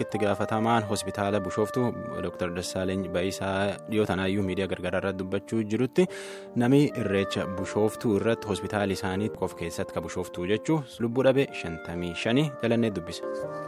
itti gaafatamaan hospitaala Bushooftuu Dr. Dassaaleny Bayisaa dhiyoo tanaayyuu miidiyaa gargaraa irratti dubbachuu jirutti namni irreecha Bushooftuu irratti hospitaala isaanii qof keessatti ka Bushooftuu jechuun lubbuu dhabe shantamii shanii jalannee dubbise.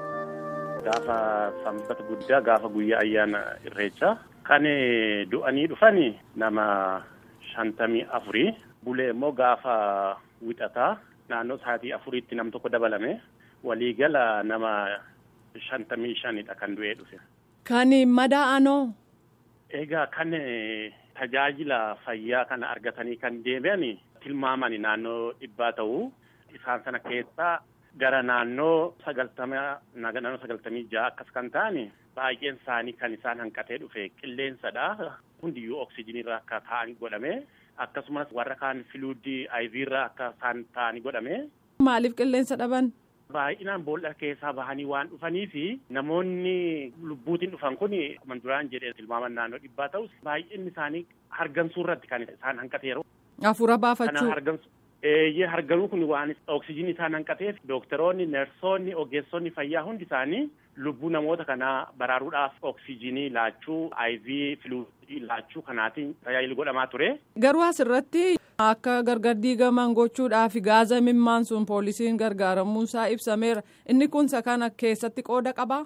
Gaafa sanbata guddaa gaafa guyyaa ayyaana irreechaa kan du'anii dhufan nama shantamii afurii bulee immoo gaafa wixataa naannoo sa'aatii afuriitti nam tokko dabalame waliigala nama shantamii shanidha kan du'ee dhufe. Kan madaa'anoo. Egaa kan tajaajila fayyaa kana argatanii kan deebi'an tilmaamani naannoo dhibbaa ta'uu isaan sana keessaa gara naannoo sagaltama naannoo sagaltamii ja'a akkas kan ta'an baay'een isaanii kan isaan hanqatee dhufe qilleensadha. Hundiyyuu oksijiniirra akka ta'an godhame akkasumas warra kaan filuudii ayiviirra akka isaan ta'anii godhame. Maaliif qilleensa dhaban? Baay'inaan boolla keessaa bahanii waan dhufanii fi namoonni lubbuutiin dhufan kun akkuma duraan jedhee tilmaaman naannoo dhibbaa ta'us baay'inni isaanii hargansuu irratti kan isaan hanqateeru. Hafuura baafachuu. Eeyyee harganuu kun waan oksijinii isaan hanqateef dooktaroonni, nersoonni, ogeessonni fayyaa hundi isaanii lubbuu namoota kanaa baraaruudhaaf oksijinii laachuu, IV filuudii laachuu kanaatiin tajaajila godhamaa ture. Garuu asirratti akka gargar diigaman gochuudhaaf gaaza mimmaan sun poolisiin gargaaramuusaa ibsameera. Inni kun isa kana keessatti qooda qabaa?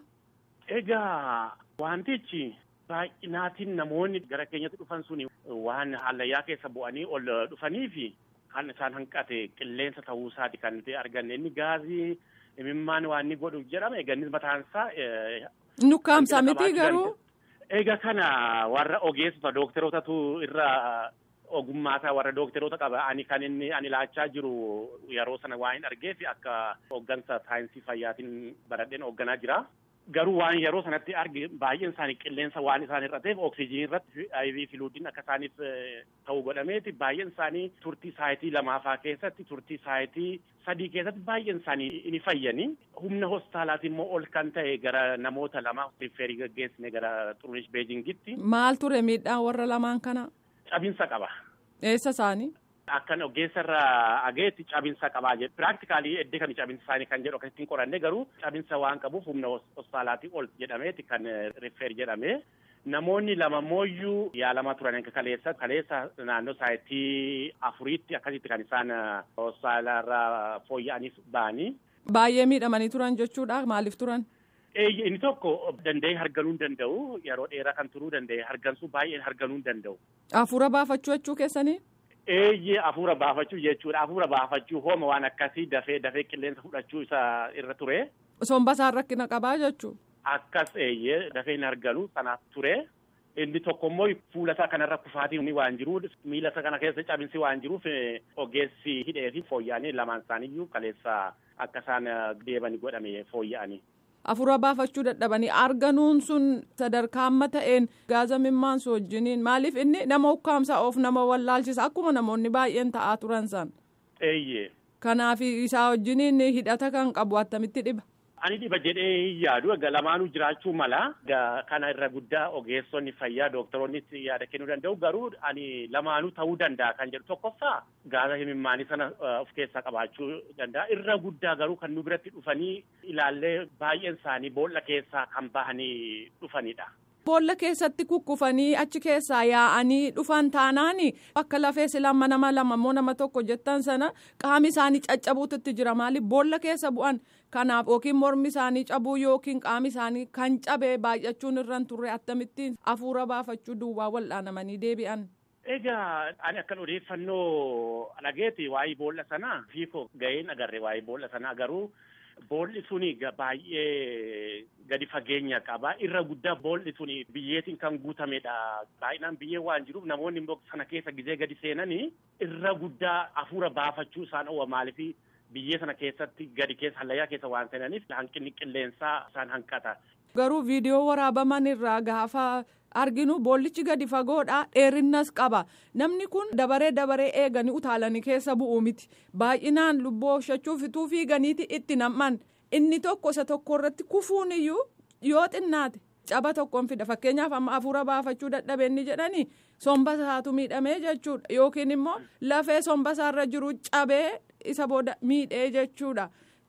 Egaa wantichi baay'inaatiin namoonni gara keenyatti dhufan sun waan hallayyaa keessa bu'anii ol dhufaniifi kan isaan hanqate qilleensa ta'uusaati kan nuti arganne inni gaazii imimmaan waan inni godhu jedhama egaa innis mataan isaa. Nukkaamsa miti garuu. Egaa kana warra ogeessota dookterootatu irra ogummaataa warra dookteroota qaba ani kan inni ani laachaa jiru yeroo sana waan hin argeef akka hooggansa saayinsii fayyaatiin baradheen hoogganaa jira. Garuu waan yeroo sanatti arge baay'een isaanii qilleensa waan isaan hir'ateef oksijinii irratti IV filuudiin akka isaaniif ta'u godhameeti baay'een isaanii turtii saayitii lamaafaa keessatti turtii saayitii sadii keessatti baay'een isaanii ni fayyanii humna hospitaalaati immoo ol kan ta'e gara namoota lama riifeerii gaggeessine gara Xurunesh Beejingitti. Maal ture miidhaan warra lamaan kana? Cabinsa qaba. Eessa isaanii? Akkan ogeessarraa ageetti cabinsa qabaa jedhu piraaktikaalii eddee kan cabinsa isaanii kan jedhu akkasitti hin qoranne garuu cabinsa waan qabuuf humna hospitaalaatii ol jedhameeti kan rifeer jedhame. Namoonni lama mooyyuu yaalamaa turan akka kaleessa kaleessa naannoo saayitii afuriitti akkasitti kan isaan hospitaalarraa fooyya'aniif ba'anii. Baay'ee miidhamanii turan jechuudha maaliif turan? Inni tokko danda'ee harganuu hin danda'u yeroo dheeraa kan turuu danda'e hargansuu baay'ee harganuu hin danda'u. Hafuura baafachuu jechuu keessanii? Eeyyee hafuura baafachuu jechuudha. Hafuura baafachuu hooma waan akkasii dafee dafee qilleensa fudhachuu isaa irra ture. Somba isaan rakkina qabaa jechuudha. Akkas eeyyee dafee hin arganu sanaaf ture. Inni tokko immoo fuula isaa kanarra kufaatiin waan jiruuf miila isaa kana keessa cabinsi waan jiruuf ogeessi hidhee fi fooyya'anii lamaan isaaniiyyuu kaleessa akka isaan deebanii godhame fooyya'anii. Hafuura baafachuu dadhabanii arganuun sun sadarkaa amma ta'een gaaza mimmaansu wajjiniin maaliif inni nama ukkaamsa of nama wallaalchisa akkuma namoonni baay'een ta'aa turan san. Eeyyee. Kanaaf isaa wajjiniin hidhata kan qabu attamitti dhiba. Ani dhiba jedhee hin yaadu egaa lamaanuu jiraachuu mala kana irra guddaa ogeessonni fayyaa dooktaroonnis yaada kennuu danda'u garuu ani lamaanuu ta'uu danda'a kan jedhu tokkoffaa gaaza imimmaanii sana of keessaa qabaachuu danda'a irra guddaa garuu kan nu biratti dhufanii ilaallee baay'een isaanii boolla keessaa kan bahanii dhufanidha. Boolla keessatti kukkufanii achi keessaa yaa'anii dhufan taanaan akka lafee silama nama lama immoo nama tokko jettan sana qaami isaanii caccabuutti jira maaliif boolla keessa bu'an kanaaf yookiin mormi isaanii cabuu yookiin qaami isaanii kan cabee baay'achuun irra turre akkamittiin hafuura baafachuu duwwaa wal'aanamanii deebi'an. Egaa ani akkan odeeffannoo dhageeti waa'ee boolla sanaa fiikoo ga'een agarre waa'ee boolla sanaa garuu. Boolli suni baay'ee gadi fageenya qaba. Irra guddaa boolli suni biyyeetiin kan guutamedha. Baay'inaan biyyee waan jiruuf namoonni immoo sana keessa gizee gadi seenanii irra guddaa hafuura baafachuu isaan owa maaliif biyyee sana keessatti gadi keessa hallayyaa keessa waan seenaniif hanqinni qilleensaa isaan hanqata. Garuu viidiyoo waraabaman irraa gaafa arginu boollichi gadi fagoodha dheerinnas qaba namni kun dabaree dabaree eeganii utaalanii keessa bu'u miti baay'inaan lubbuu oolchachuu fituu fiiganiiti itti nam'an inni tokko isa tokko irratti kufuun iyyuu yoo xinnaate caba tokkoon fida fakkeenyaaf amma hafuura baafachuu dadhabeenni jedhanii somba isaatu miidhamee jechuudha yookiin immoo lafee somba isaarra jiru cabee isa booda miidhee jechuudha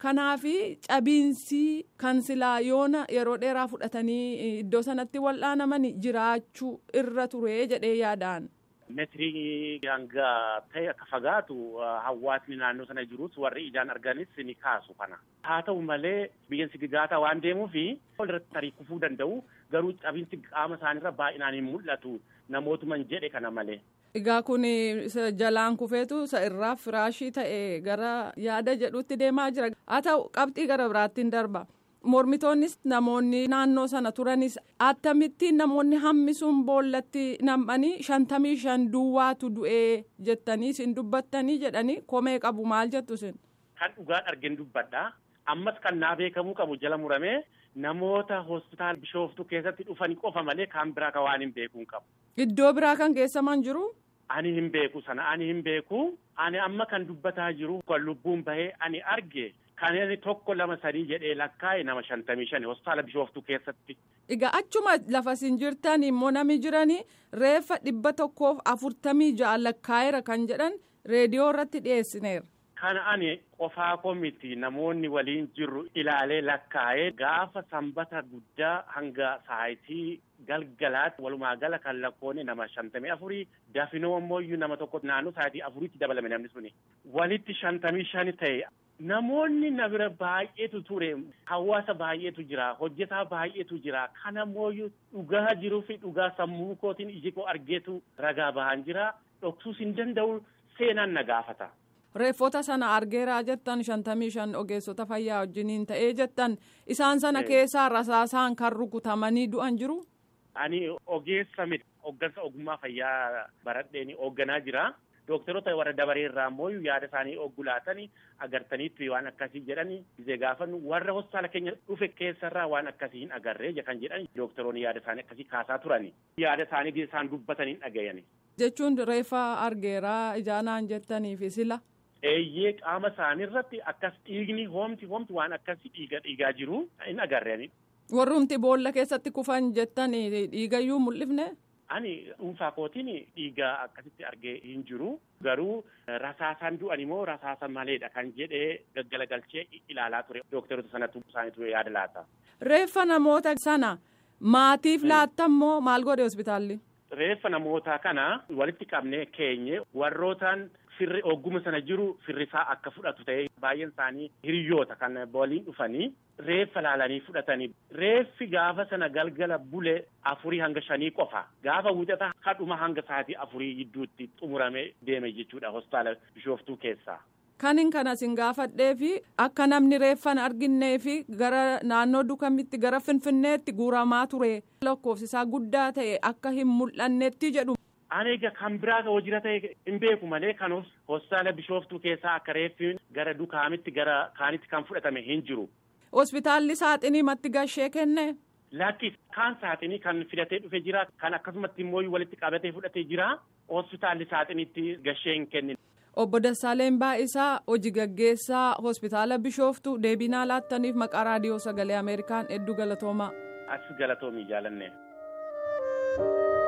Kanaaf cabiinsi kan silaa yoona yeroo dheeraa fudhatanii iddoo sanatti wal'aanaman jiraachuu irra ture jedhee yaadaan. Meetirii hanga ta'e akka fagaatu hawaasni naannoo sana jirus warri ijaan arganis ni kaasu kana. Haa ta'u malee biyyan sigigaataa waan deemuufi walirratti tarii kufuu danda'u garuu cabiinsi qaama isaaniirra baay'inaan hin mul'atu namootuman jedhe kana malee. Egaa kun jalaan kufeetu isa irraa firaashii ta'e gara yaada jedhutti deemaa jira. Haa ta'u qabxii gara biraattiin darba. Mormitoonnis namoonni naannoo sana turanis akkamittiin namoonni hammi sun boollatti nam'anii shantamii shan duwwaatu du'ee jettanii isin dubbattanii jedhanii komee qabu maal jettu isin. Kan dhugaan argin dubbadha. Ammas kan naa beekamuu qabu jala muramee namoota hospitaala bishooftuu keessatti dhufanii qofa malee kan biraa kan waan hin beekuun qabu. Iddoo biraa kan geessaman jiru. Ani hin beeku sana ani hin beeku. Ani amma kan dubbataa jiru kan lubbuun bahee ani arge. Kan inni tokko lama sadii jedhee lakkaa'e nama shantamii shani hospitaala bishooftuu keessatti. Egaa achuma lafa isin jirtan immoo nami jiranii reeffa dhibba tokkoof afurtamii ja'a lakkaa'eera kan jedhan reediyoo irratti dhiyeessineera. Kana ani qofaa koo miti namoonni waliin jirru ilaalee lakkaa'ee gaafa sanbata guddaa hanga saayitii galgalaatti walumaa gala kan lakkoone nama shantamii afurii dafinoo ammoo nama tokko naannoo saayitii afuriitti dabalame namni suni walitti shantamii shani ta'e. Namoonni na bira baay'eetu ture hawaasa baay'eetu jira hojjetaa baay'eetu jira kana mooyyuu dhugaa jiruu fi dhugaa sammuu kootiin iji koo argeetu ragaa bahan jira dhoksuus hin danda'u seenaan na gaafata. Reeffota sana argeeraa jettan shantamii shan ogeessota fayyaa wajjiniin ta'ee jettan isaan sana keessaa rasaasaan kan rukutamanii du'an jiru. Ani ogeessa miti hoggansa ogummaa fayyaa baradheen hoogganaa jira. Dookteroota warra dabaree irraa immoo yaada isaanii oggulaatanii agartaniitti waan akkasii jedhanii gisee gaafannu warra hospitaala keenya dhufe keessarraa waan akkasii hin agarree kan jedhan dookteroonni yaada isaanii akkasii kaasaa turani. Yaada isaanii isaan dubbatanii dhagayani. Jechuun reeffa argeeraa ijaanaan jettaniifi sila. Eeyyee qaama isaanii irratti akkas dhiigni hoomti hoomti waan akkasii dhiiga dhiigaa jiru hin agarreeni. Warrumti boolla keessatti kufan jettanii dhiigayyuu mul'ifne. Ani dhuunfaa kootiin dhiiga akkasitti argee hin jiru garuu rasaasaan du'an immoo rasaasa maleedha kan jedhee gaggalagalchee ilaalaa ture dookteroota sanatu isaaniitu yaada laata. Reeffa namoota sana maatiif laattammoo maal godhe hospitaalli? Reeffa namoota kana walitti qabnee keenye warrootaan firri ogguma sana jiru firrisaa akka fudhatu ta'ee baay'een isaanii hiriyoota kan waliin dhufanii reeffa laalanii fudhatanii reeffi gaafa sana galgala bule afurii hanga shanii qofa gaafa wixata hadhuma hanga sa'aatii afurii gidduutti xumuramee deeme jechuudha hospitaala bishooftuu keessaa. Kanin kanas hin gaafadhee fi akka namni reeffan arginnee fi gara naannoo dukamitti gara finfinneetti guuramaa ture lakkoofsisaa guddaa ta'e akka hin mul'annetti jedhu. Ani egaa kan biraa hojii ta'e hin beeku malee kan hospitaala bishooftuu keessaa akka reeffi gara dukaamitti gara kaanitti kan fudhatame hin jiru. Hospitaalli saaxinii matti gashee kenne. Lakki kaan saaxinii kan fidatee dhufe jira kan akkasumatti immoo walitti qabatee fudhatee jira hospitaalli saaxiniitti gashee hin kennine. Obbo Dassaaleen Baa'isaa hojii gaggeessaa hospitaala bishooftuu deebinaa laattaniif maqaa raadiyoo sagalee Ameerikaan hedduu galatoomaa. As galatoomii jaalanne.